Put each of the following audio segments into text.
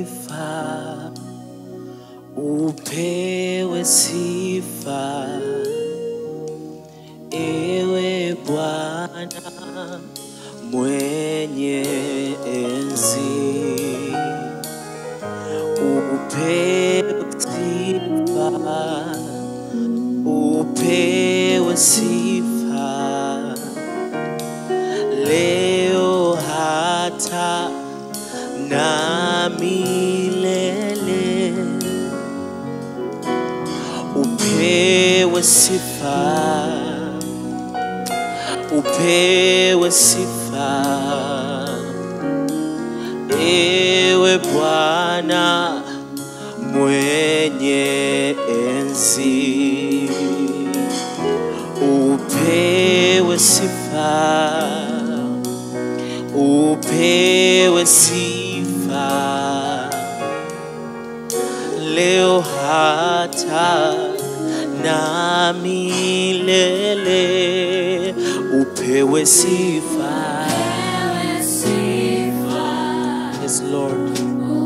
sifa, upewe sifa, ewe Bwana mwenye enzi, upewe sifa, upewe sifa leo hata na milele, upewe sifa, upewe sifa, ewe Bwana mwenye enzi, upewe sifa upewe sifa leo hata na milele, upewe sifa. Yes, Lord.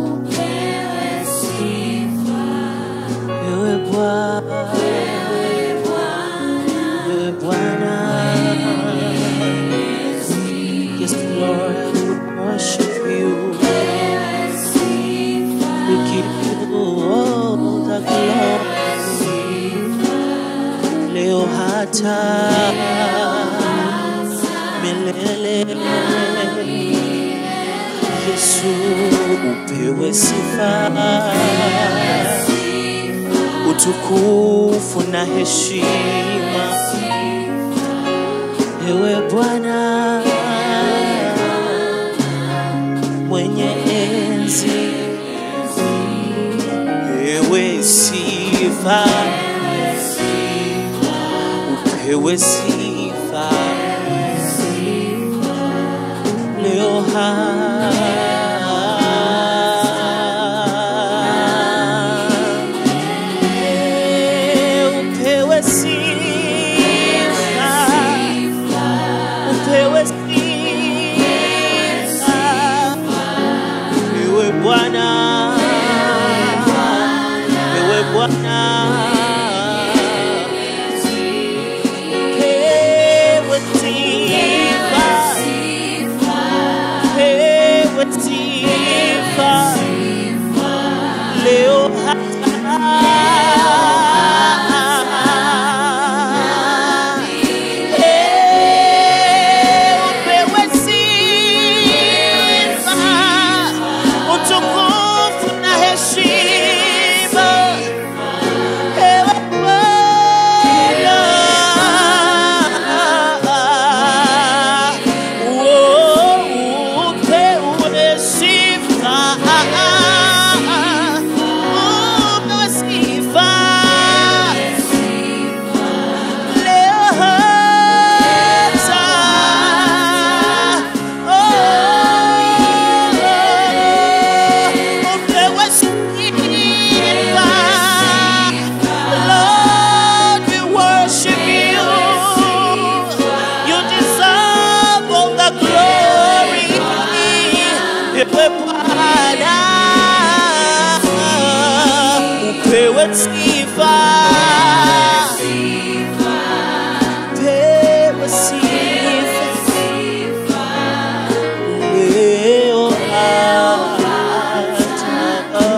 Ewe Bwana, ewe Bwana. Yes, Lord, I would worship you. We give you all the glory. Leo hata milele. Yesu, upewe sifa, utukufu na heshima. Ewe Bwana mwenye enzi, ewe sifa, upewe sifa leo ha upewe sifa upewe sifa, ewe Bwana, ewe Bwana, upewe sifa, upewe sifa leo hata upewe sifa, utukufu na heshima. Ewe Bwana, oh, upewe sifa, upewe sifa. Leo hata, oh, upewe sifa. Lord, we worship you. You deserve all the glory. Ewe Bwana, upewe sifa. Upewe sifa. Leo hata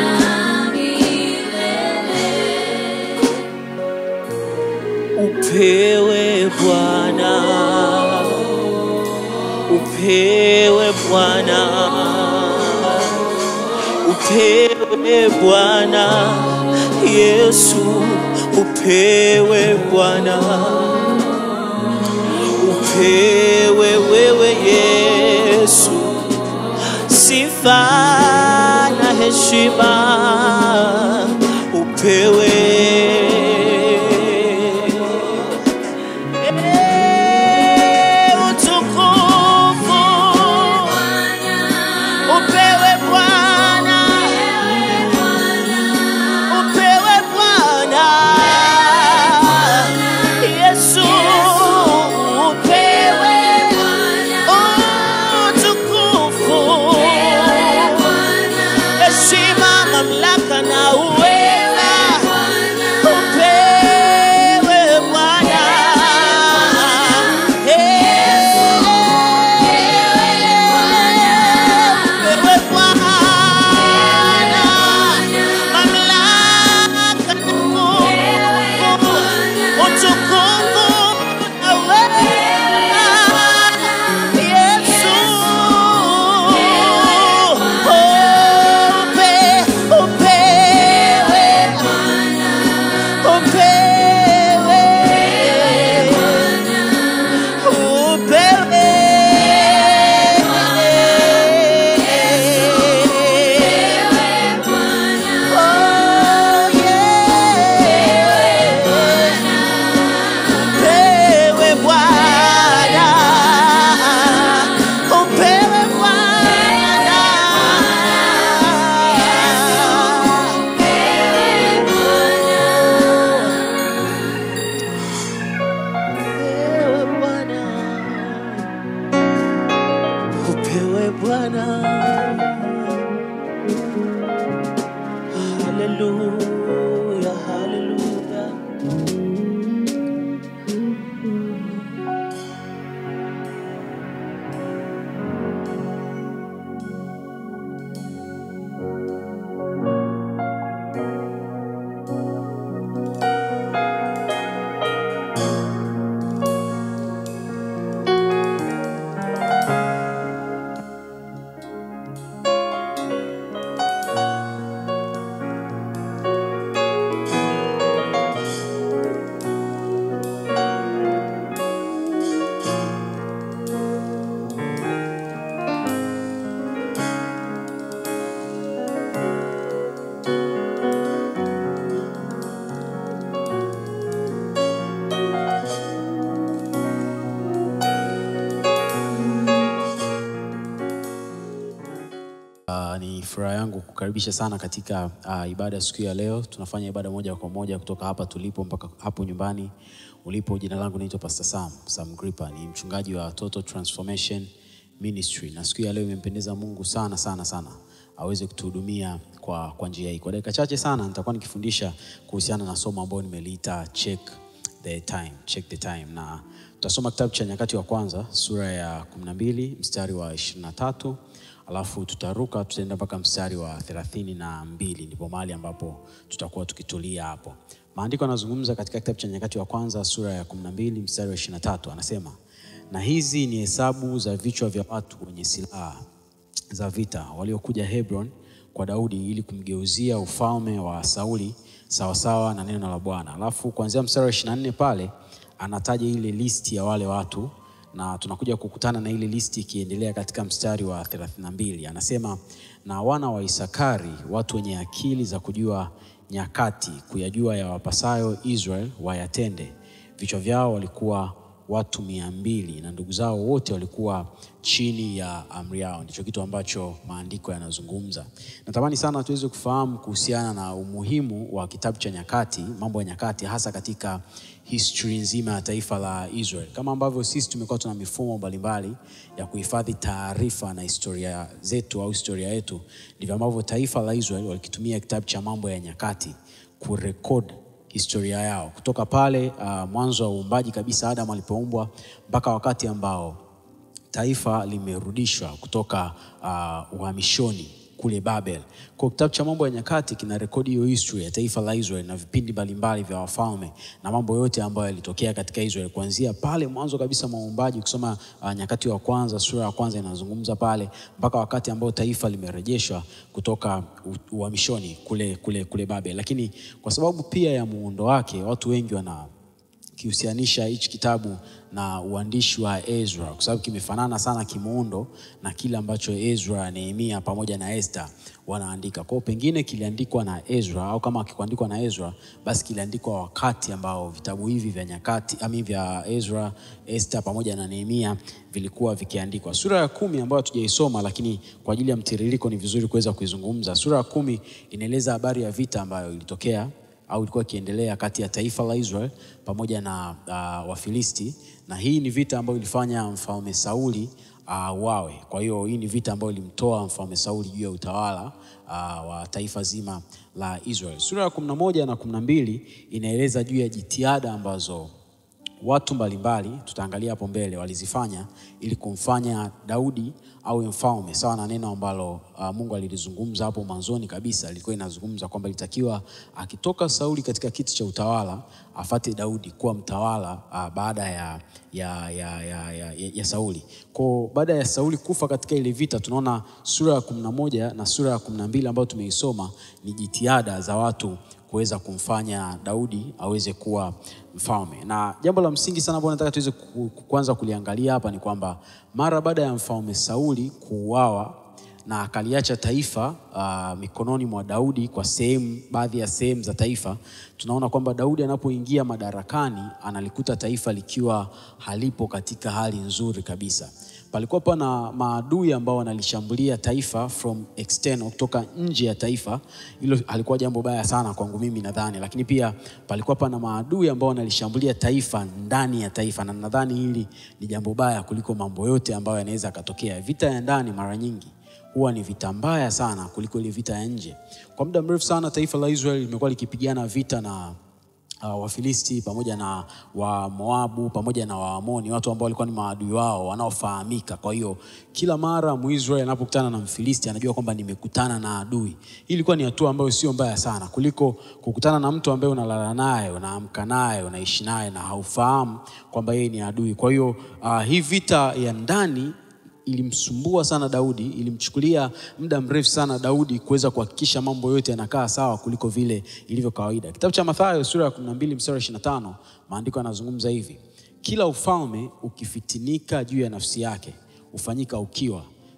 upewe Bwana, upewe Bwana, upewe Bwana Yesu, upewe Bwana, upewe wewe Yesu, sifa na heshima upewe Eh, utukufu upewe Bwana, upewe Bwana Yesu, upewe utukufu furaha yangu kukaribisha sana katika uh, ibada siku ya leo. Tunafanya ibada moja kwa moja kutoka hapa tulipo mpaka hapo nyumbani ulipo. Jina langu naitwa Pastor Sam, Sam Gripa, ni mchungaji wa Total Transformation Ministry, na siku ya leo imempendeza Mungu sana sana sana aweze kutuhudumia kwa, kwa njia hii. Kwa dakika chache sana nitakuwa nikifundisha kuhusiana na somo ambalo nimeliita check the time, check the time, na tutasoma kitabu cha Nyakati wa Kwanza sura ya 12 mstari wa 23 alafu tutaruka tutaenda mpaka mstari wa thelathini na mbili ndipo mahali ambapo tutakuwa tukitulia hapo. Maandiko yanazungumza katika kitabu cha Nyakati wa Kwanza sura ya 12 mstari wa 23, anasema na hizi ni hesabu za vichwa vya watu wenye silaha za vita waliokuja Hebron kwa Daudi ili kumgeuzia ufalme wa Sauli sawasawa na neno la Bwana. Alafu kuanzia mstari wa 24 pale anataja ile listi ya wale watu na tunakuja kukutana na ile listi ikiendelea katika mstari wa 32. Anasema na wana wa Isakari, watu wenye akili za kujua nyakati, kuyajua ya wapasayo Israel wayatende. Vichwa vyao walikuwa watu mia mbili na ndugu zao wote walikuwa chini ya amri yao. Ndicho kitu ambacho maandiko yanazungumza. Natamani sana tuweze kufahamu kuhusiana na umuhimu wa kitabu cha Nyakati, mambo ya nyakati, hasa katika history nzima ya taifa la Israel. Kama ambavyo sisi tumekuwa tuna mifumo mbalimbali ya kuhifadhi taarifa na historia zetu au historia yetu, ndivyo ambavyo taifa la Israel walikitumia kitabu cha mambo ya nyakati kurekod historia yao kutoka pale uh, mwanzo wa uumbaji kabisa, Adam alipoumbwa mpaka wakati ambao taifa limerudishwa kutoka uh, uhamishoni kule Babel. Kwa kitabu cha mambo ya nyakati kina rekodi hiyo history ya taifa la Israel na vipindi mbalimbali vya wafalme na mambo yote ambayo yalitokea katika Israel kuanzia pale mwanzo kabisa mwa uumbaji. Ukisoma uh, nyakati wa kwanza sura ya kwanza inazungumza pale mpaka wakati ambao taifa limerejeshwa kutoka uhamishoni kule, kule, kule Babel. Lakini kwa sababu pia ya muundo wake watu wengi wana kihusianisha hichi kitabu na uandishi wa Ezra kwa sababu kimefanana sana kimuundo na kile ambacho Ezra, Nehemia pamoja na Esther wanaandika. Kwa hiyo pengine kiliandikwa na Ezra au kama kikuandikwa na Ezra basi kiliandikwa wakati ambao vitabu hivi vya nyakati ami vya Ezra, Esther pamoja na Nehemia vilikuwa vikiandikwa. Sura ya kumi ambayo hatujaisoma, lakini kwa ajili ya mtiririko ni vizuri kuweza kuizungumza. Sura ya kumi inaeleza habari ya vita ambayo ilitokea au ilikuwa ikiendelea kati ya taifa la Israel pamoja na uh, Wafilisti, na hii ni vita ambayo ilifanya mfalme Sauli uh, wawe. Kwa hiyo hii ni vita ambayo ilimtoa mfalme Sauli juu ya utawala uh, wa taifa zima la Israel. Sura ya kumi na moja na kumi na mbili inaeleza juu ya jitihada ambazo watu mbalimbali tutaangalia hapo mbele walizifanya ili kumfanya Daudi awe mfalme sawa na neno ambalo uh, Mungu alilizungumza hapo mwanzoni kabisa. Lilikuwa inazungumza kwamba ilitakiwa akitoka Sauli katika kiti cha utawala afate Daudi kuwa mtawala uh, baada ya, ya, ya, ya, ya, ya Sauli. Kwa baada ya Sauli kufa katika ile vita, tunaona sura ya kumi na moja na sura ya kumi na mbili ambayo tumeisoma ni jitihada za watu kuweza kumfanya Daudi aweze kuwa mfalme. Na jambo la msingi sana ambalo nataka tuweze kuanza kuliangalia hapa ni kwamba mara baada ya mfalme Sauli kuuawa na akaliacha taifa uh, mikononi mwa Daudi kwa sehemu, baadhi ya sehemu za taifa, tunaona kwamba Daudi anapoingia madarakani analikuta taifa likiwa halipo katika hali nzuri kabisa. Palikuwa pana maadui ambao wanalishambulia taifa from external, kutoka nje ya taifa. Hilo halikuwa jambo baya sana kwangu mimi nadhani, lakini pia palikuwa pana maadui ambao wanalishambulia taifa ndani ya taifa, na nadhani hili ni jambo baya kuliko mambo yote ambayo yanaweza yakatokea. Vita ya ndani mara nyingi huwa ni vita mbaya sana kuliko ile vita ya nje. Kwa muda mrefu sana taifa la Israeli limekuwa likipigana vita na Uh, Wafilisti pamoja na wa Moabu pamoja na Waamoni, watu ambao walikuwa ni maadui wao wanaofahamika. Kwa hiyo kila mara Mwisraeli anapokutana na Mfilisti anajua kwamba nimekutana na adui. Hii ilikuwa ni hatua ambayo sio mbaya sana kuliko kukutana na mtu ambaye unalala naye, unaamka naye, unaishi naye na haufahamu kwamba yeye ni adui. Kwa hiyo uh, hii vita ya ndani ilimsumbua sana Daudi, ilimchukulia muda mrefu sana Daudi kuweza kuhakikisha mambo yote yanakaa sawa kuliko vile ilivyo kawaida. Kitabu cha Mathayo sura ya 12 mstari wa 25, maandiko yanazungumza hivi: kila ufalme ukifitinika juu ya nafsi yake hufanyika ukiwa,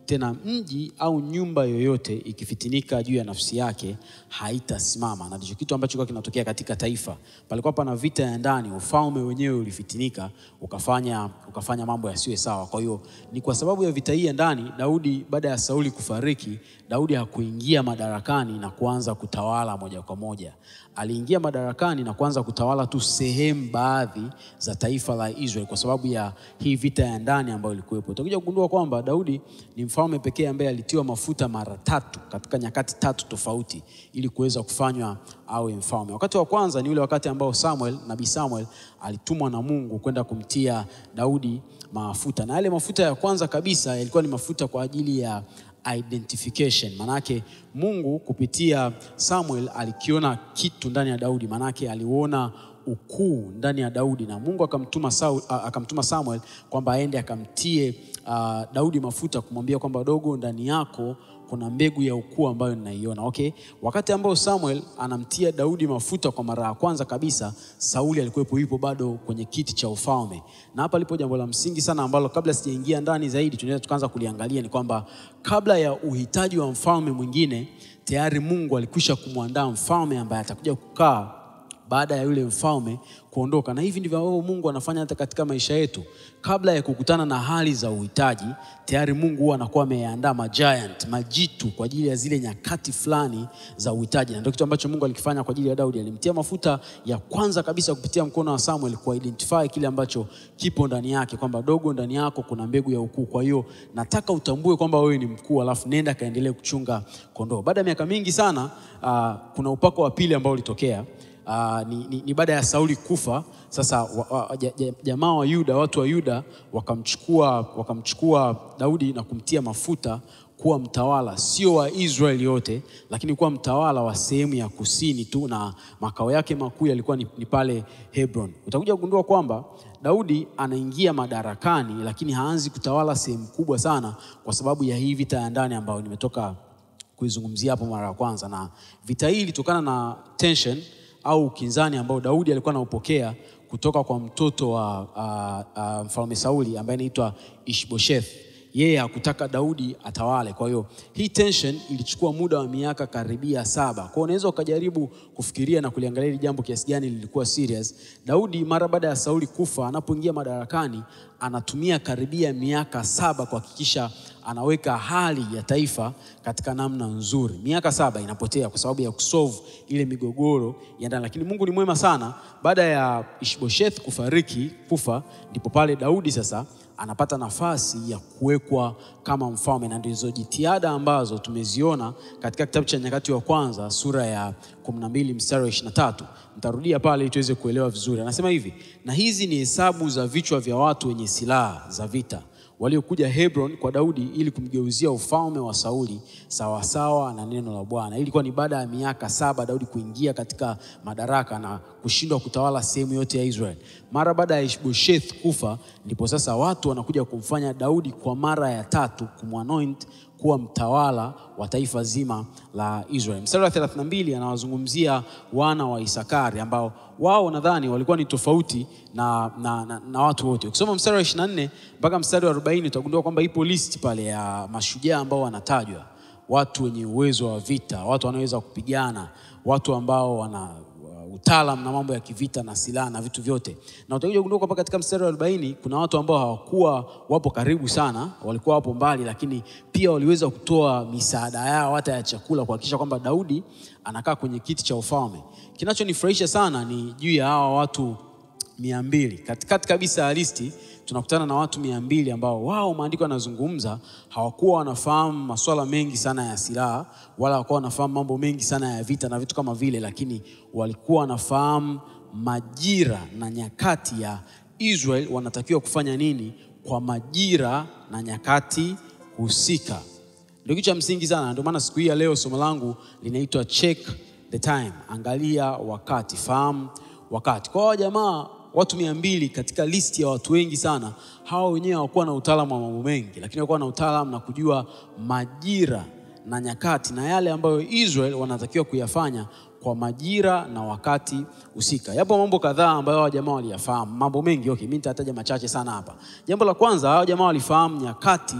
tena mji au nyumba yoyote ikifitinika juu ya nafsi yake haitasimama. Na ndicho kitu ambacho kilikuwa kinatokea katika taifa. Palikuwa pana vita ya ndani, ufalme wenyewe ulifitinika, ukafanya, ukafanya mambo yasiwe sawa. Kwa hiyo ni kwa sababu ya vita hii ya ndani, Daudi baada ya Sauli kufariki, Daudi hakuingia madarakani na kuanza kutawala moja kwa moja. Aliingia madarakani na kuanza kutawala tu sehemu baadhi za taifa la Israeli kwa sababu ya hii vita ya ndani ambayo ilikuwepo. Utakuja kugundua kwamba Daudi ni mfalme pekee ambaye alitiwa mafuta mara tatu katika nyakati tatu tofauti ili kuweza kufanywa awe mfalme. Wakati wa kwanza ni ule wakati ambao Samuel, nabii Samuel alitumwa na Mungu kwenda kumtia Daudi mafuta, na yale mafuta ya kwanza kabisa yalikuwa ni mafuta kwa ajili ya identification. Manake Mungu kupitia Samuel alikiona kitu ndani ya Daudi, manake aliuona ukuu ndani ya Daudi na Mungu akamtuma, Saul, uh, akamtuma Samuel kwamba aende akamtie uh, Daudi mafuta kumwambia kwamba dogo, ndani yako kuna mbegu ya ukuu ambayo ninaiona. Okay, wakati ambao Samuel anamtia Daudi mafuta kwa mara ya kwanza kabisa, Sauli alikuwepo, yupo bado kwenye kiti cha ufalme. Na hapa lipo jambo la msingi sana ambalo kabla sijaingia ndani zaidi, tunaweza tukaanza kuliangalia, ni kwamba kabla ya uhitaji wa mfalme mwingine, tayari Mungu alikwisha kumwandaa mfalme ambaye atakuja kukaa baada ya yule mfalme kuondoka. Na hivi ndivyo ambavyo Mungu anafanya hata katika maisha yetu. Kabla ya kukutana na hali za uhitaji, tayari Mungu huwa anakuwa ameandaa majiant, majitu kwa ajili ya zile nyakati fulani za uhitaji, na ndio kitu ambacho Mungu alikifanya kwa ajili ya Daudi. Alimtia mafuta ya kwanza kabisa kupitia mkono wa Samuel ku identify kile ambacho kipo ndani yake, kwamba dogo, ndani yako kuna mbegu ya ukuu. Kwa hiyo nataka utambue kwamba wewe ni mkuu, alafu nenda kaendelee kuchunga kondoo. Baada ya miaka mingi sana, uh, kuna upako wa pili ambao ulitokea. Uh, ni, ni, ni baada ya Sauli kufa. Sasa wa, wa, ja, ja, jamaa wa Yuda, watu wa Yuda wakamchukua, wakamchukua Daudi na kumtia mafuta kuwa mtawala, sio wa Israeli yote, lakini kuwa mtawala wa sehemu ya kusini tu, na makao yake makuu yalikuwa ni, ni pale Hebron. Utakuja kugundua kwamba Daudi anaingia madarakani, lakini haanzi kutawala sehemu kubwa sana kwa sababu ya hii vita ya ndani ambayo nimetoka kuizungumzia hapo mara ya kwanza, na vita hii ilitokana na tension au ukinzani ambao Daudi alikuwa anaupokea kutoka kwa mtoto wa uh, uh, mfalme Sauli ambaye anaitwa Ishbosheth. Yeye hakutaka Daudi atawale. Kwa hiyo hii tension ilichukua muda wa miaka karibia saba. Kwa hiyo unaweza ukajaribu kufikiria na kuliangalia hili jambo kiasi gani lilikuwa serious. Daudi mara baada ya Sauli kufa, anapoingia madarakani, anatumia karibia miaka saba kuhakikisha anaweka hali ya taifa katika namna nzuri. Miaka saba inapotea kwa sababu ya kusolve ile migogoro ya ndani, lakini Mungu ni mwema sana. Baada ya Ishbosheth kufariki kufa, ndipo pale Daudi sasa anapata nafasi ya kuwekwa kama mfalme, na ndizo jitihada ambazo tumeziona katika kitabu cha Nyakati wa Kwanza sura ya 12 mstari wa 23. Nitarudia pale ili tuweze kuelewa vizuri. Anasema hivi, na hizi ni hesabu za vichwa vya watu wenye silaha za vita waliokuja Hebron kwa Daudi ili kumgeuzia ufalme wa Sauli sawasawa na neno la Bwana. Hii ilikuwa ni baada ya miaka saba Daudi kuingia katika madaraka na kushindwa kutawala sehemu yote ya Israel. Mara baada ya Ishbosheth kufa, ndipo sasa watu wanakuja kumfanya Daudi kwa mara ya tatu kumwanoint kuwa mtawala wa taifa zima la Israel. Mstari wa 32 anawazungumzia wana wa Isakari ambao wao nadhani walikuwa ni tofauti na, na, na, na watu wote. Ukisoma mstari wa 24 mpaka mstari wa 40 utagundua kwamba ipo list pale ya mashujaa ambao wanatajwa, watu wenye uwezo wa vita, watu wanaweza kupigana, watu ambao wana utaalam na mambo ya kivita na silaha na vitu vyote, na utakuja kugundua kwamba katika mstari wa 40 kuna watu ambao hawakuwa wapo karibu sana, walikuwa wapo mbali, lakini pia waliweza kutoa misaada yao hata ya chakula kuhakikisha kwamba Daudi anakaa kwenye kiti cha ufalme. Kinachonifurahisha sana ni juu ya hawa watu mia mbili katikati kabisa ya listi tunakutana na watu mia mbili ambao wao maandiko yanazungumza hawakuwa wanafahamu masuala mengi sana ya silaha wala hawakuwa wanafahamu mambo mengi sana ya vita na vitu kama vile, lakini walikuwa wanafahamu majira na nyakati ya Israel wanatakiwa kufanya nini kwa majira na nyakati husika. Ndio kitu cha msingi sana. Ndio maana siku hii ya leo somo langu linaitwa check the time, angalia wakati, fahamu wakati. Kwa hao jamaa watu mia mbili katika listi ya watu wengi sana, hawa wenyewe hawakuwa na utaalamu wa mambo mengi, lakini hawakuwa na utaalamu na kujua majira na nyakati na yale ambayo Israel wanatakiwa kuyafanya kwa majira na wakati husika. Yapo mambo kadhaa ambayo hawa jamaa waliyafahamu, mambo mengi. Okay, mimi nitataja machache sana hapa. Jambo la kwanza, hawa jamaa walifahamu nyakati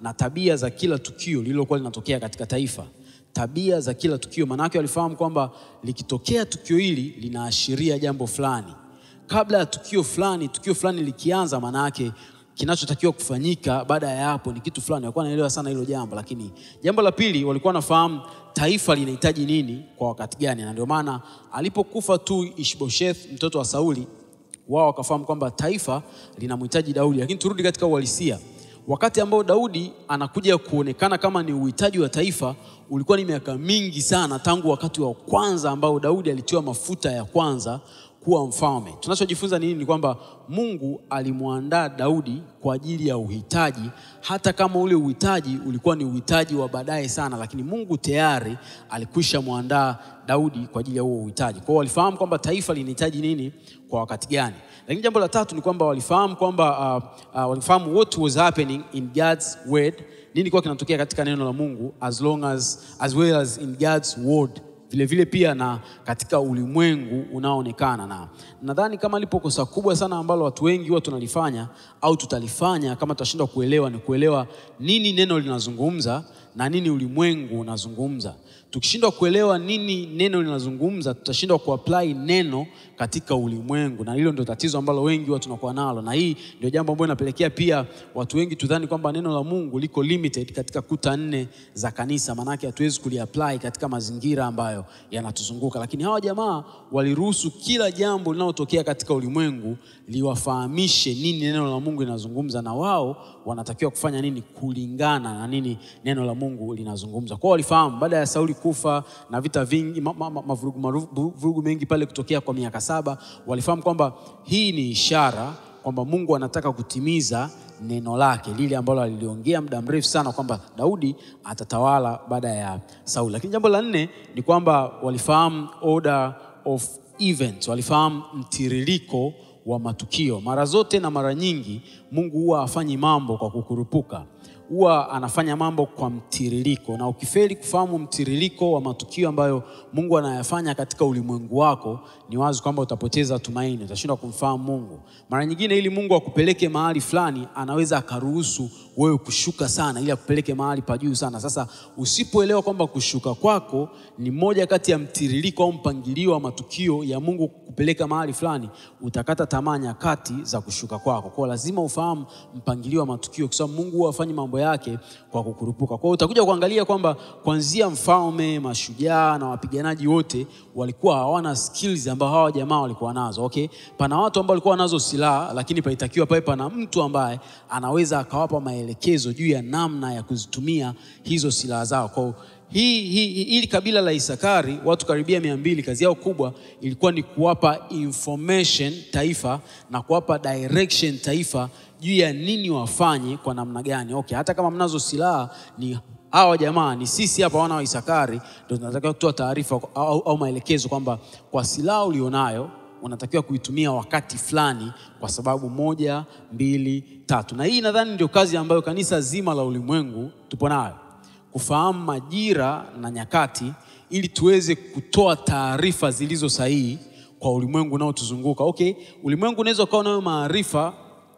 na tabia za kila tukio lililokuwa linatokea katika taifa tabia za kila tukio maanake walifahamu kwamba likitokea tukio hili linaashiria jambo fulani kabla ya tukio fulani tukio fulani likianza maanake kinachotakiwa kufanyika baada ya hapo ni kitu fulani walikuwa wanaelewa sana hilo jambo lakini jambo la pili walikuwa wanafahamu taifa linahitaji nini kwa wakati gani na ndio maana alipokufa tu ishbosheth mtoto wa sauli wao wakafahamu kwamba taifa linamhitaji daudi lakini turudi katika uhalisia wakati ambao daudi anakuja kuonekana kama ni uhitaji wa taifa ulikuwa ni miaka mingi sana tangu wakati wa kwanza ambao daudi alitiwa mafuta ya kwanza kuwa mfalme tunachojifunza nini ni kwamba mungu alimwandaa daudi kwa ajili ya uhitaji hata kama ule uhitaji ulikuwa ni uhitaji wa baadaye sana lakini mungu tayari alikwisha mwandaa daudi kwa ajili ya huo uhitaji kwao walifahamu kwamba taifa linahitaji nini kwa wakati gani lakini jambo la tatu ni kwamba walifahamu kwamba uh, uh, walifahamu what was happening in god's word nini kwa kinatokea katika neno la mungu as long as, as well as in god's word vile vile pia na katika ulimwengu unaoonekana na nadhani kama lipo kosa kubwa sana ambalo watu wengi huwa tunalifanya au tutalifanya kama tutashindwa kuelewa ni kuelewa nini neno linazungumza na nini ulimwengu unazungumza tukishindwa kuelewa nini neno linazungumza tutashindwa kuapply neno katika ulimwengu na hilo ndio tatizo ambalo wengi huwa tunakuwa nalo na hii ndio jambo ambalo inapelekea pia watu wengi tudhani kwamba neno la mungu liko limited katika kuta nne za kanisa maanake hatuwezi kuliapply katika mazingira ambayo yanatuzunguka lakini hawa jamaa waliruhusu kila jambo linalotokea katika ulimwengu liwafahamishe nini neno la mungu linazungumza na wao wanatakiwa kufanya nini kulingana na nini neno la mungu linazungumza kwao walifahamu baada ya sauli kufa na vita vingi mavurugu ma, ma, mavurugu- marugu- vurugu mengi pale kutokea kwa miaka saba walifahamu kwamba hii ni ishara kwamba mungu anataka kutimiza neno lake lile ambalo aliliongea muda mrefu sana kwamba daudi atatawala baada ya sauli lakini jambo la nne ni kwamba walifahamu order of events walifahamu mtiririko wa matukio mara zote na mara nyingi mungu huwa hafanyi mambo kwa kukurupuka huwa anafanya mambo kwa mtiririko na ukifeli kufahamu mtiririko wa matukio ambayo mungu anayafanya katika ulimwengu wako ni wazi kwamba utapoteza tumaini utashindwa kumfahamu mungu mara nyingine ili mungu akupeleke mahali fulani anaweza akaruhusu wewe kushuka sana ili akupeleke mahali pa juu sana sasa usipoelewa kwamba kushuka kwako ni moja kati ya mtiririko au mpangilio wa matukio ya mungu kupeleka mahali fulani utakata tamaa nyakati za kushuka kwako kwao lazima ufahamu mpangilio wa matukio kwa sababu mungu huwa afanyi mambo yake kwa kukurupuka kwao utakuja kuangalia kwamba kuanzia mfalme mashujaa na wapiganaji wote walikuwa hawana skills ambao hawa jamaa walikuwa nazo okay pana watu ambao walikuwa nazo silaha lakini palitakiwa pawe pana mtu ambaye anaweza akawapa maelekezo juu ya namna ya kuzitumia hizo silaha zao kwao hii, hii, hili kabila la Isakari watu karibia mia mbili, kazi yao kubwa ilikuwa ni kuwapa information taifa na kuwapa direction taifa juu ya nini wafanye kwa namna gani. Okay, hata kama mnazo silaha ni hawa jamaa ni sisi hapa wana wa Isakari ndio tunatakiwa kutoa taarifa au, au maelekezo kwamba kwa silaha ulionayo unatakiwa kuitumia wakati fulani kwa sababu moja, mbili, tatu. Na hii nadhani ndio kazi ambayo kanisa zima la ulimwengu tupo nayo kufahamu majira na nyakati ili tuweze kutoa taarifa zilizo sahihi kwa ulimwengu unaotuzunguka. Okay, ulimwengu unaweza ukawa nayo maarifa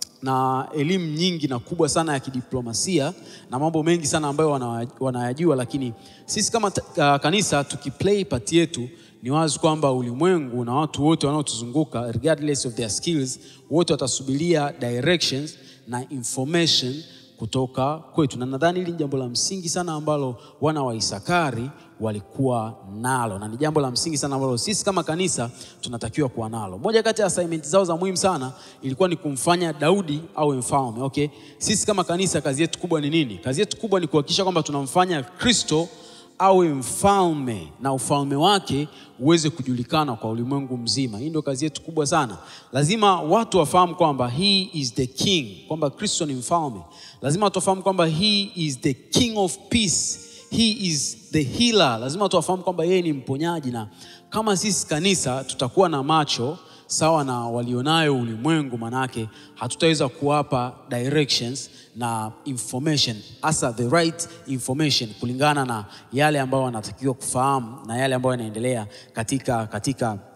na elimu nyingi na kubwa sana ya kidiplomasia na mambo mengi sana ambayo wana- wanayajua, lakini sisi kama ta- uh, kanisa tukiplay part yetu, ni wazi kwamba ulimwengu na watu wote wanaotuzunguka regardless of their skills, wote watasubiria directions na information kutoka kwetu, na nadhani hili ni jambo la msingi sana ambalo wana wa Isakari walikuwa nalo, na ni jambo la msingi sana ambalo sisi kama kanisa tunatakiwa kuwa nalo. Moja kati ya assignment zao za muhimu sana ilikuwa ni kumfanya Daudi awe mfalme. Okay, sisi kama kanisa kazi yetu kubwa ni nini? Kazi yetu kubwa ni kuhakikisha kwamba tunamfanya Kristo awe mfalme na ufalme wake uweze kujulikana kwa ulimwengu mzima. Hii ndio kazi yetu kubwa sana. Lazima watu wafahamu kwamba he is the king, kwamba Kristo ni mfalme. Lazima watu wafahamu kwamba he is the king of peace, he is the healer. Lazima watu wafahamu kwamba yeye ni mponyaji, na kama sisi kanisa tutakuwa na macho sawa na walionayo ulimwengu, manake hatutaweza kuwapa directions na information, hasa the right information kulingana na yale ambayo wanatakiwa kufahamu na yale ambayo yanaendelea katika, katika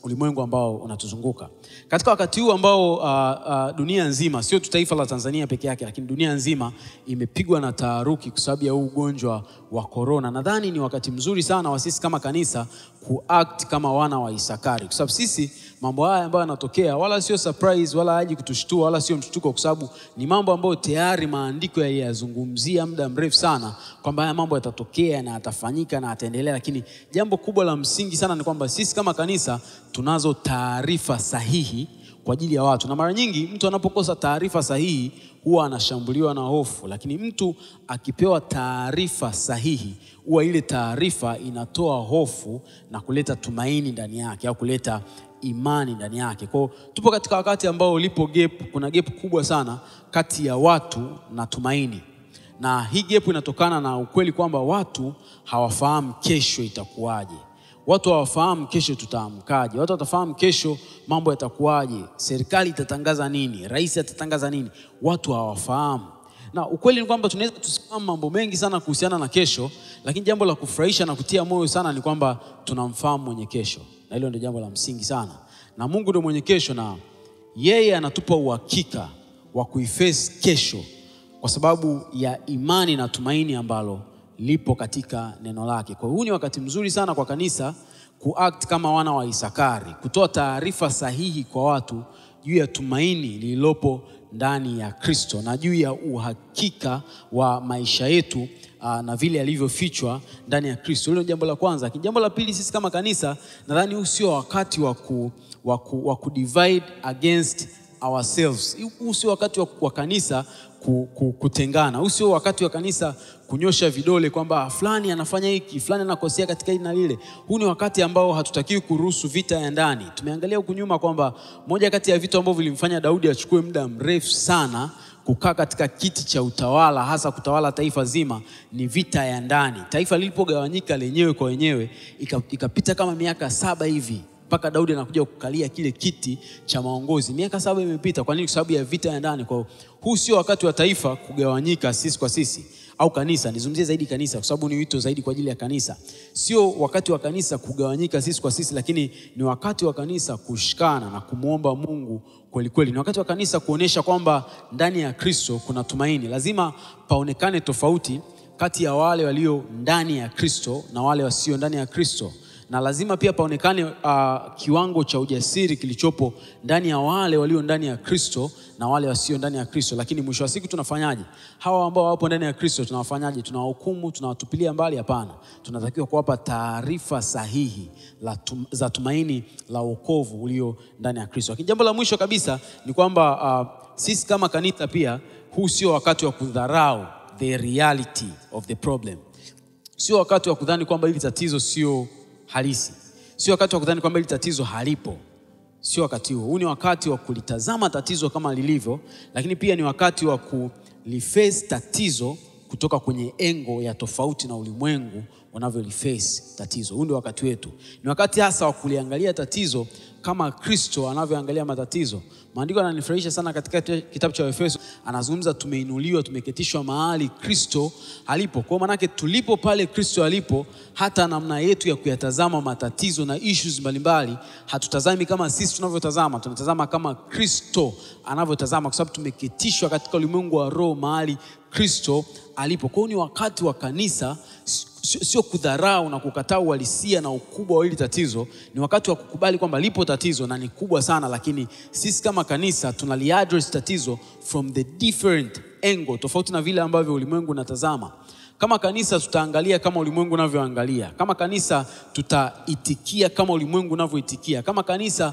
ulimwengu ambao unatuzunguka katika wakati huu ambao uh, uh, dunia nzima sio tu taifa la Tanzania peke yake, lakini dunia nzima imepigwa na taharuki kwa sababu ya huu ugonjwa wa korona. Nadhani ni wakati mzuri sana wa sisi kama kanisa kuact kama wana wa Isakari, kwa sababu sisi mambo haya ambayo yanatokea wala sio surprise, wala haji kutushtua, wala sio mshtuko, kwa sababu ni mambo ambayo tayari maandiko yaliyazungumzia muda mrefu sana kwamba haya mambo yatatokea na yatafanyika na yataendelea. Lakini jambo kubwa la msingi sana ni kwamba sisi kama kanisa tunazo taarifa sahihi kwa ajili ya watu, na mara nyingi mtu anapokosa taarifa sahihi huwa anashambuliwa na hofu, lakini mtu akipewa taarifa sahihi huwa ile taarifa inatoa hofu na kuleta tumaini ndani yake au kuleta imani ndani yake. Kwa hiyo tupo katika wakati ambao lipo gap, kuna gap kubwa sana kati ya watu na tumaini, na hii gap inatokana na ukweli kwamba watu hawafahamu kesho itakuwaje. Watu hawafahamu kesho tutaamkaje. Watu watafahamu kesho mambo yatakuwaje, serikali itatangaza nini, rais atatangaza nini. Watu hawafahamu, na ukweli ni kwamba tunaweza tusifahamu mambo mengi sana kuhusiana na kesho, lakini jambo la kufurahisha na kutia moyo sana ni kwamba tunamfahamu mwenye kesho, na hilo ndio jambo la msingi sana. Na Mungu ndio mwenye kesho, na yeye anatupa uhakika wa kuiface kesho kwa sababu ya imani na tumaini ambalo lipo katika neno lake. Kwa hiyo huu ni wakati mzuri sana kwa kanisa kuact kama wana wa Isakari, kutoa taarifa sahihi kwa watu juu ya tumaini lililopo ndani ya Kristo na juu ya uhakika wa maisha yetu aa, na vile alivyofichwa ndani ya Kristo. Hilo ni jambo la kwanza. Lakini jambo la pili, sisi kama kanisa, nadhani huu sio wakati wa ku, wa ku, wa ku divide against ourselves. Huu sio wakati wa, wa kanisa ku, ku, kutengana. Huu sio wakati wa kanisa kunyosha vidole kwamba fulani anafanya hiki, fulani anakosea katika hili na lile. Huu ni wakati ambao hatutakiwi kuruhusu vita ya ndani. Tumeangalia huku nyuma kwamba moja kati ya vitu ambavyo vilimfanya Daudi achukue muda mrefu sana kukaa katika kiti cha utawala, hasa kutawala taifa zima, ni vita ya ndani. Taifa lilipogawanyika lenyewe kwa wenyewe, ikapita kama miaka saba hivi mpaka Daudi anakuja kukalia kile kiti cha maongozi. Miaka saba imepita. Kwa nini? Kwa sababu ya vita ya ndani. Kwa huu sio wakati wa taifa kugawanyika sisi kwa sisi au kanisa. Nizungumzie zaidi kanisa, kwa sababu ni wito zaidi kwa ajili ya kanisa. Sio wakati wa kanisa kugawanyika sisi kwa sisi, lakini ni wakati wa kanisa kushikana na kumwomba Mungu kweli kweli. Ni wakati wa kanisa kuonesha kwamba ndani ya Kristo kuna tumaini. Lazima paonekane tofauti kati ya wale walio ndani ya Kristo na wale wasio ndani ya Kristo na lazima pia paonekane uh, kiwango cha ujasiri kilichopo ndani ya wale walio ndani ya Kristo na wale wasio ndani ya Kristo. Lakini mwisho wa siku tunafanyaje? Hawa ambao wapo ndani ya Kristo tunawafanyaje? Tunawahukumu? Tunawatupilia mbali? Hapana, tunatakiwa kuwapa taarifa sahihi la tum, za tumaini la wokovu ulio ndani ya Kristo. Lakini jambo la mwisho kabisa ni kwamba uh, sisi kama kanisa pia, huu sio wakati wa kudharau the reality of the problem. Sio wakati wa kudhani kwamba hili tatizo sio halisi. Sio wakati wa kudhani kwamba hili tatizo halipo. Sio wakati huo. Huu ni wakati wa kulitazama tatizo kama lilivyo, lakini pia ni wakati wa kuliface tatizo kutoka kwenye engo ya tofauti na ulimwengu unavyoliface tatizo. Huu ndio wakati wetu. Ni wakati hasa wa kuliangalia tatizo kama Kristo anavyoangalia matatizo. Maandiko yananifurahisha sana katika kitabu cha Efeso, anazungumza tumeinuliwa, tumeketishwa mahali Kristo alipo. Kwa maanake tulipo pale Kristo alipo, hata namna yetu ya kuyatazama matatizo na issues mbalimbali hatutazami kama sisi tunavyotazama, tunatazama kama Kristo anavyotazama, kwa sababu tumeketishwa katika ulimwengu wa roho mahali Kristo alipo. Kwa hiyo ni wakati wa kanisa sio kudharau na kukataa uhalisia na ukubwa wa hili tatizo. Ni wakati wa kukubali kwamba lipo tatizo na ni kubwa sana, lakini sisi kama kanisa tunaliaddress tatizo from the different angle, tofauti na vile ambavyo ulimwengu unatazama. Kama kanisa tutaangalia kama ulimwengu unavyoangalia. Kama kanisa tutaitikia kama ulimwengu unavyoitikia. Kama kanisa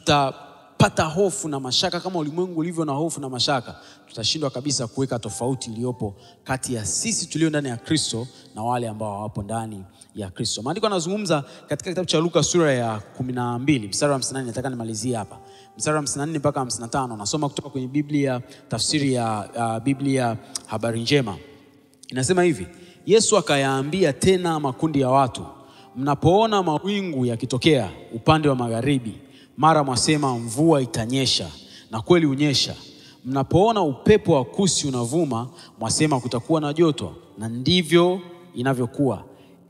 tutapata hofu na mashaka kama ulimwengu ulivyo na hofu na mashaka, tutashindwa kabisa kuweka tofauti iliyopo kati ya sisi tulio ndani ya Kristo na wale ambao hawapo ndani ya Kristo. Maandiko yanazungumza katika kitabu cha Luka sura ya kumi na mbili mstari wa 58. Nataka nimalizie hapa mstari wa 54 mpaka 55. Nasoma kutoka kwenye Biblia, tafsiri ya uh, Biblia habari njema. Inasema hivi: Yesu akayaambia tena makundi ya watu, mnapoona mawingu yakitokea upande wa magharibi, mara mwasema mvua itanyesha, na kweli unyesha. Mnapoona upepo wa kusi unavuma, mwasema kutakuwa na joto, na ndivyo inavyokuwa.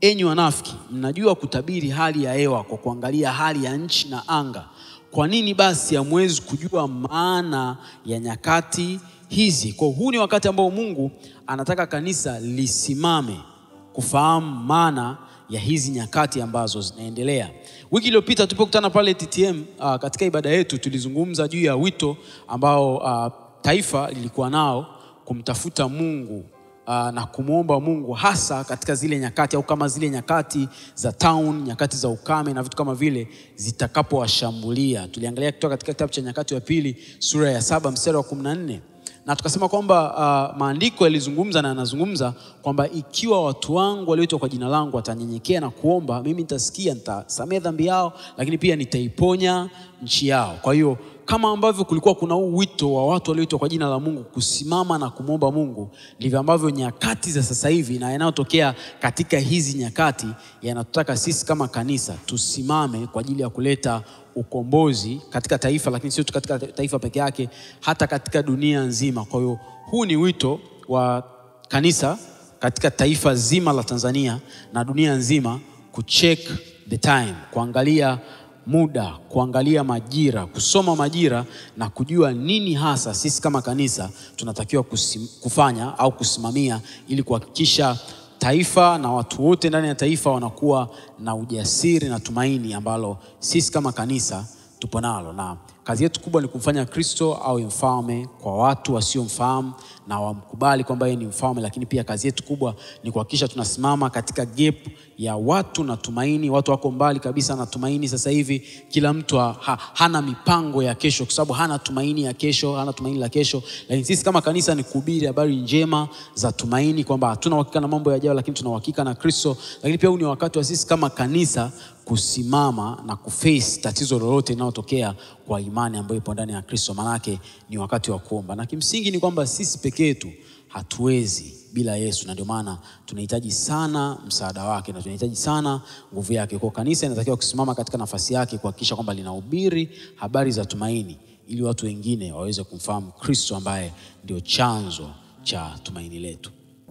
enyi wanafiki, mnajua kutabiri hali ya hewa kwa kuangalia hali ya nchi na anga. Kwa nini basi hamwezi kujua maana ya nyakati hizi? Kwa huu ni wakati ambao Mungu anataka kanisa lisimame kufahamu maana ya hizi nyakati ambazo zinaendelea. Wiki iliyopita tulipokutana pale TTM uh, katika ibada yetu tulizungumza juu ya wito ambao uh, taifa lilikuwa nao kumtafuta Mungu uh, na kumwomba Mungu hasa katika zile nyakati au kama zile nyakati za town, nyakati za ukame na vitu kama vile zitakapowashambulia. Tuliangalia kutoka katika kitabu cha Nyakati wa Pili sura ya saba mstari wa kumi na nne na tukasema kwamba uh, maandiko yalizungumza na yanazungumza kwamba ikiwa watu wangu walioitwa kwa jina langu watanyenyekea na kuomba, mimi nitasikia, nitasamehe dhambi yao, lakini pia nitaiponya nchi yao. Kwa hiyo kama ambavyo kulikuwa kuna huu wito wa watu walioitwa kwa jina la Mungu kusimama na kumwomba Mungu, ndivyo ambavyo nyakati za sasa hivi na yanayotokea katika hizi nyakati yanatutaka sisi kama kanisa tusimame kwa ajili ya kuleta ukombozi katika taifa, lakini sio tu katika taifa peke yake, hata katika dunia nzima. Kwa hiyo huu ni wito wa kanisa katika taifa zima la Tanzania na dunia nzima kucheck the time, kuangalia muda, kuangalia majira, kusoma majira na kujua nini hasa sisi kama kanisa tunatakiwa kusim, kufanya au kusimamia ili kuhakikisha taifa na watu wote ndani ya taifa wanakuwa na ujasiri na tumaini ambalo sisi kama kanisa tupo nalo, na kazi yetu kubwa ni kumfanya Kristo awe mfalme kwa watu wasiomfahamu na wamkubali kwamba yeye ni mfalme, lakini pia kazi yetu kubwa ni kuhakikisha tunasimama katika gap ya watu na tumaini. Watu wako mbali kabisa na tumaini sasa hivi, kila mtu ha, ha, hana mipango ya kesho, kwa sababu hana tumaini ya kesho, hana tumaini la kesho. Lakini sisi kama kanisa ni kuhubiri habari njema za tumaini, kwamba hatuna uhakika na mambo yajayo, lakini tuna uhakika na Kristo. Lakini pia huu ni wakati wa sisi kama kanisa kusimama na kuface tatizo lolote linalotokea kwa imani ambayo ipo ndani ya Kristo. Manake ni wakati wa kuomba, na kimsingi ni kwamba sisi pekee yetu hatuwezi bila Yesu, na ndio maana tunahitaji sana msaada wake na tunahitaji sana nguvu yake. Kwa kanisa inatakiwa kusimama katika nafasi yake kuhakikisha kwamba linahubiri habari za tumaini, ili watu wengine waweze kumfahamu Kristo ambaye ndio chanzo cha tumaini letu.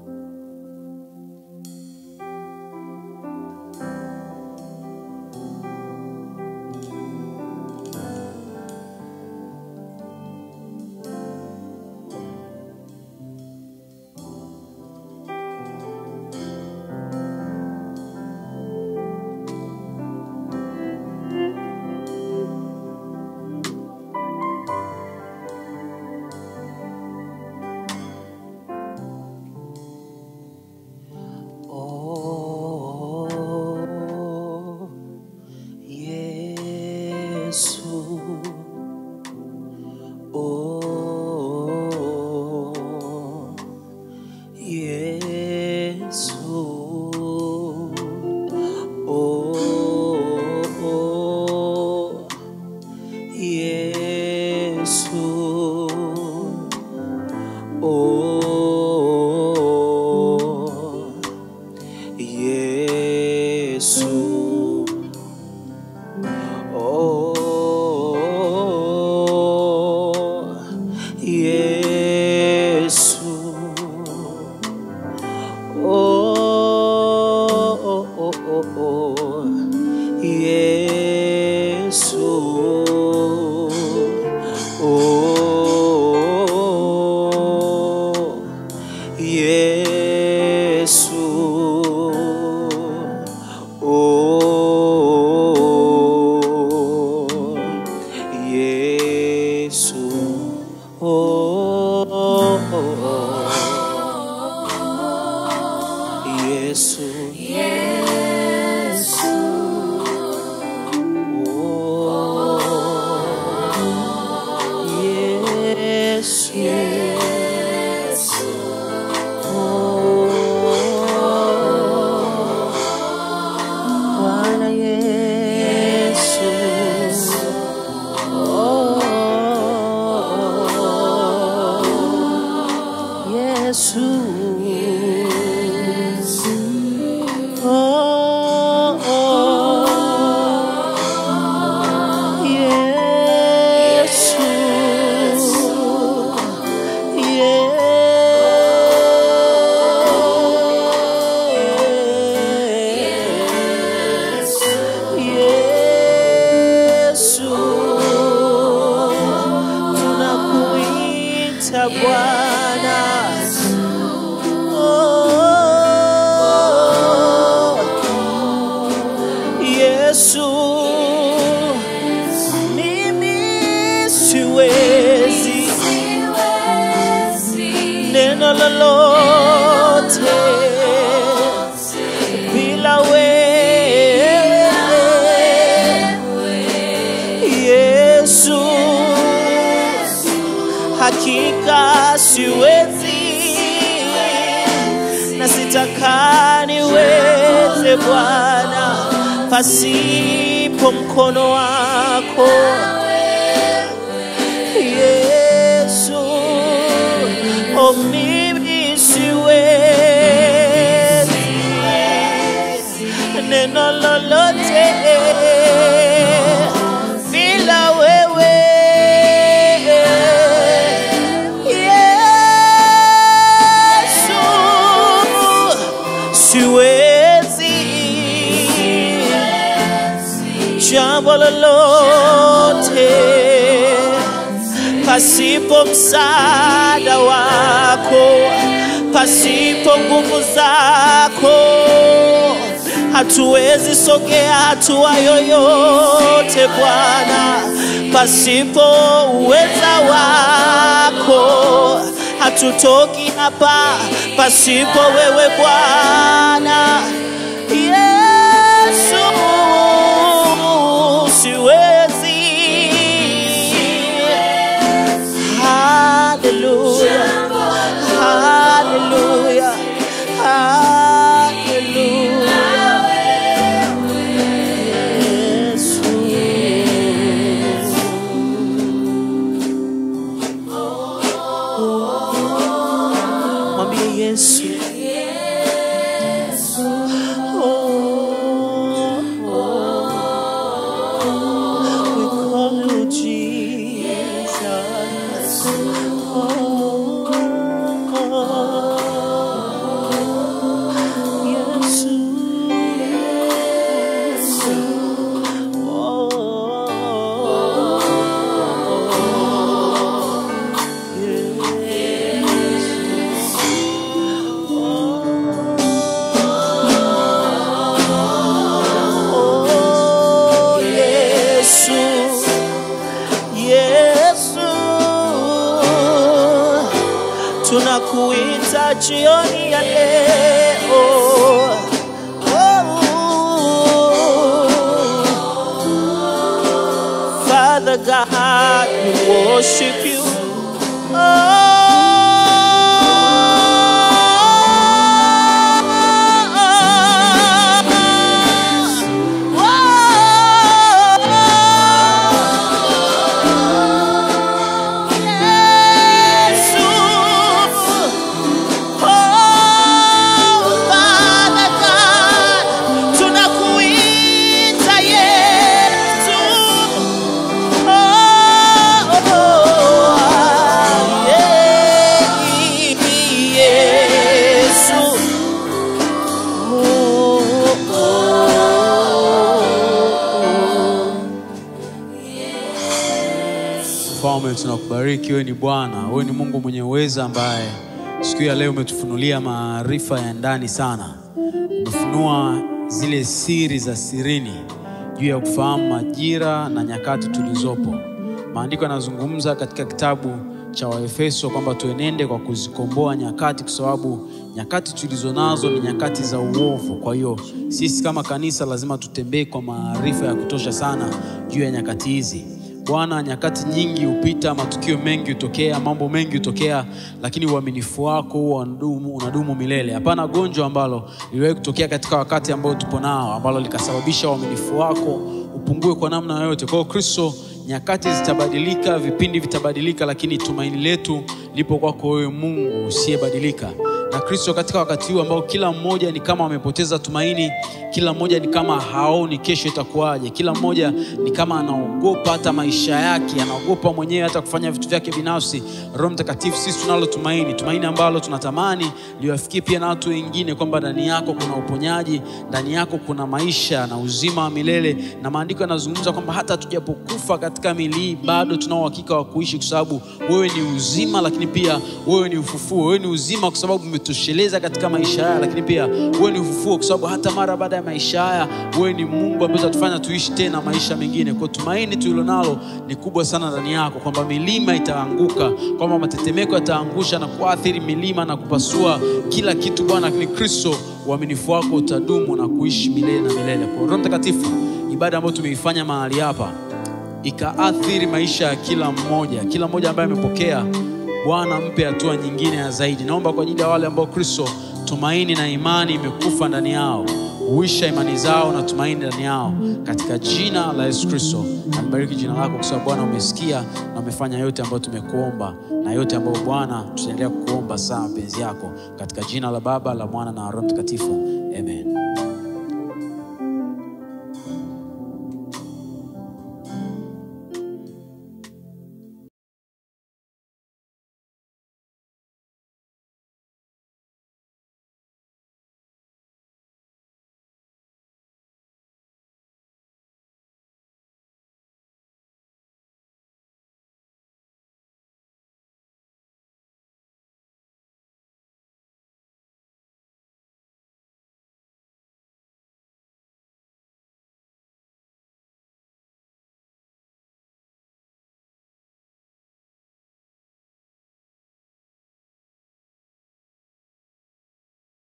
Oh, Yesu. Oh, Yesu. Oh, Yesu. Oh, Yesu. Oh, Yesu. Oh, oh, oh, oh, oh, Yesu. Oh, Yesu. Oh, Yesu. Oh, Yesu. Yesu, mimi siwezi neno lolote bila wewe Yesu, hakika siwezi na sitaka niweze Bwana pasipo mkono wako Yesu, oh mimi siwezi neno lolote bila wewe Yesu, siwezi jambo lolote pasipo msaada wako, pasipo nguvu zako, hatuwezi sogea hatua yoyote Bwana, pasipo uweza wako, hatutoki hapa pasipo wewe Bwana. Yesu, siwezi Hallelujah. Hallelujah. Hallelujah. Yesu. Mwambie Yesu. Oh, oh. We call you Jesus. Yesu, tunakuita jioni ya leo. Oh, Father God, we worship you. Tunakuita Yesu. Mfalme, tunakubariki. Wewe ni Bwana, wewe ni Mungu mwenye uweza ambaye siku ya leo umetufunulia maarifa ya ndani sana. Umefunua zile siri za sirini juu ya kufahamu majira na nyakati tulizopo. Maandiko yanazungumza katika kitabu cha Waefeso kwamba tuenende kwa kuzikomboa nyakati, kwa sababu nyakati tulizo nazo ni nyakati za uovu. Kwa hiyo sisi kama kanisa lazima tutembee kwa maarifa ya kutosha sana juu ya nyakati hizi. Bwana, nyakati nyingi hupita, matukio mengi hutokea, mambo mengi hutokea, lakini uaminifu wako huwa unadumu, unadumu milele. Hapana gonjwa ambalo liliwahi kutokea katika wakati ambao tupo nao ambalo likasababisha uaminifu wako upungue kwa namna yoyote. Kwa hiyo Kristo, nyakati zitabadilika, vipindi vitabadilika, lakini tumaini letu lipo kwako wewe, Mungu usiyebadilika na Kristo katika wakati huu ambao kila mmoja ni kama amepoteza tumaini, kila mmoja ni kama haoni kesho itakuwaje, kila mmoja ni kama anaogopa hata maisha yake, anaogopa mwenyewe hata kufanya vitu vyake binafsi. Roho Mtakatifu, sisi tunalo tumaini, tumaini ambalo tunatamani liwafikie pia na watu wengine, kwamba ndani yako kuna uponyaji, ndani yako kuna maisha na uzima wa milele, na maandiko yanazungumza kwamba hata tujapokufa katika mili hii bado tunao uhakika wa kuishi, kwa sababu wewe ni uzima, lakini pia wewe ni ufufuo, wewe ni uzima kwa sababu umetosheleza katika maisha haya lakini pia wewe ni ufufuo kwa sababu hata mara baada ya maisha haya wewe ni mungu ambaye utatufanya tuishi tena maisha mengine kwa tumaini tulilonalo ni kubwa sana ndani yako kwamba milima itaanguka kwamba matetemeko yataangusha na kuathiri milima na kupasua kila kitu bwana lakini kristo uaminifu wako utadumu na kuishi milele na milele kwa roho mtakatifu ibada ambayo tumeifanya mahali hapa ikaathiri maisha ya kila mmoja kila mmoja ambaye amepokea bwana mpe hatua nyingine ya zaidi naomba kwa ajili ya wale ambao kristo tumaini na imani imekufa ndani yao huisha imani zao na tumaini ndani yao katika jina la yesu kristo nalibariki jina lako kwa sababu bwana umesikia na umefanya yote ambayo tumekuomba na yote ambayo bwana tutaendelea kukuomba saa mapenzi yako katika jina la baba la mwana na roho mtakatifu amen